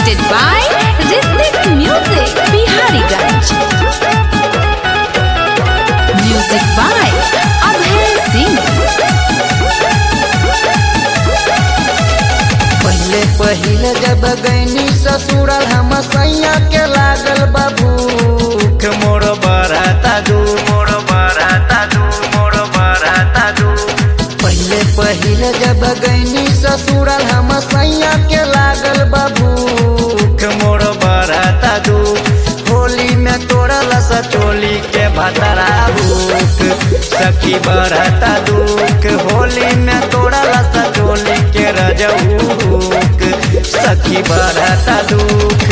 presented by Rhythmic Music, Bihariganj. Music by Abhay Singh. पहले पहिले जब गैनी ससुरल हम सैया के लागल बबूख मोर बराता दू मोर बराता दू मोर बराता दू पहले पहिले जब गैनी ससुरल हम सैया के लागल बबूख मोर बराता दू होली में तोड़ल सचोली के भतरा भूख सखी बरता दुख होली में तोड़ल सचोली के रजऊक सखी बरता दुख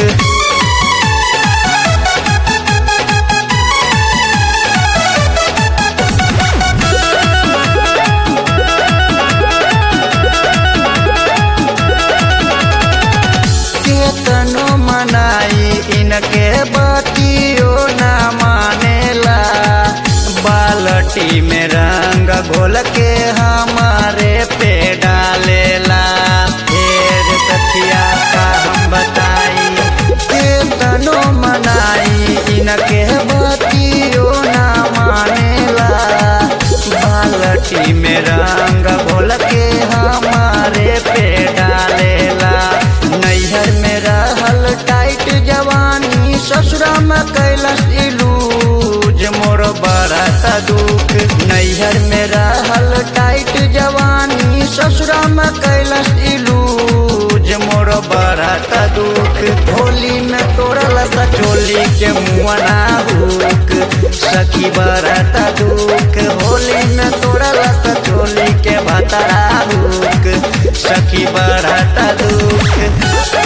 केतनो मनाई इनके बतियो ना मानेला बाल्टी में रंग घोल के हमारे पे डालेला फेर सखिया का हम बताई केतनो मनाई इनके बतियो ना मानेला बाल्टी में रंग घोल के हमारे पे डालेला नैहर में रहल टाइट जवानी ससुरा में कैलस इलूज मोर बरत दुख नैहर में रहल टाइट जवानी ससुरा में कैलस इलूज मोर बरत दुख होली में तोड़ल सचोली के मुआना हुक सखी बरत दुख होली में तोड़ल सचोली के भतरा हुक सखी बरत दुख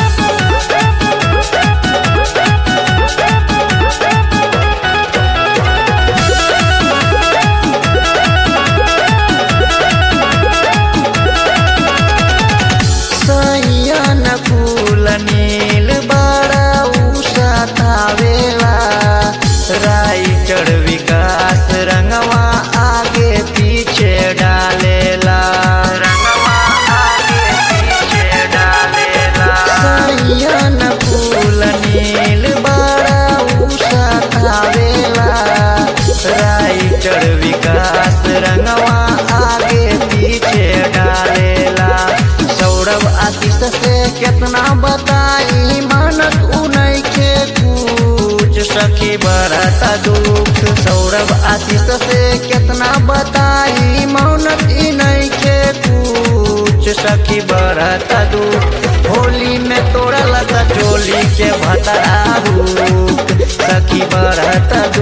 सैयन फूल नील बड़ा उषा थावेला राइटर विकास रंगवा आगे पीछे डालेला रंगवा आगे पीछे डालेला सैयन फूल नील बड़ा उषा थावेला राइटर विकास रंगवा आगे पीछे डालेला सौरभ आशीष से कितना बताई मानत उनई के कुछ सखी बरता दुख सौरभ आशीष से कितना बताई मानत इनई के कुछ सखी बरता दुख होली में तोड़ल सचोली के भतरा हुक सखी बरता दुख